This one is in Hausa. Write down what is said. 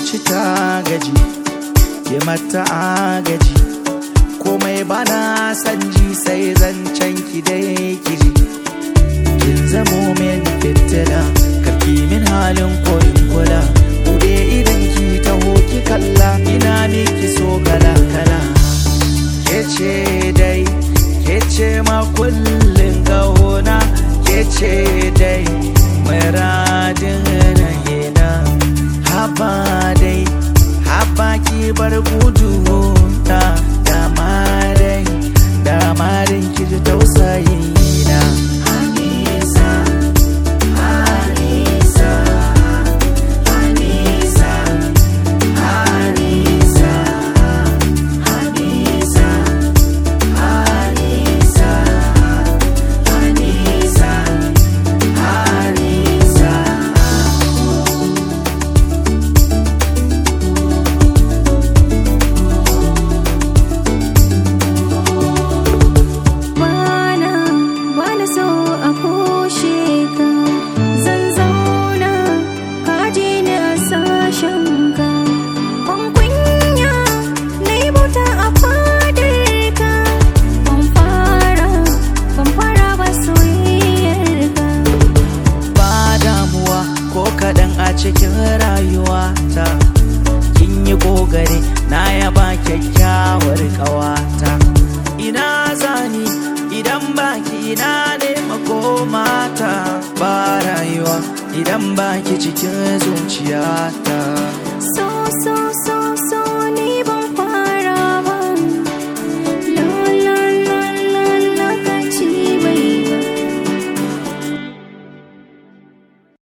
zuci ta gaji ke mata agaji komai bana san ji sai zancen ki dai kiji kin zamo min fitila karki min halin koyin kula bude idan ki taho ki kalla ina miki so kala kala kece dai kece ma kullun gahona kece dai muradin rahina haba dai haba ki bar gudu na dama dai dama dai ki ji tausayin na Anisa, Anisa, Anisa, Anisa, Anisa, Anisa, Anisa, Anisa. Bana, bana so a kushe ka Zan zauna, ka ji ni a sashen ka Ban kunya, na yi bauta a fadar ka Ban fara, ban fara ba soyayyar ka ba damuwa ko kaɗan a cikin rayuwata kin yi ƙoƙari na yaba kyakkyawar ƙawata ina zani idan baki ina ne makomata ba rayuwa idan baki cikin zuciyata So, so, so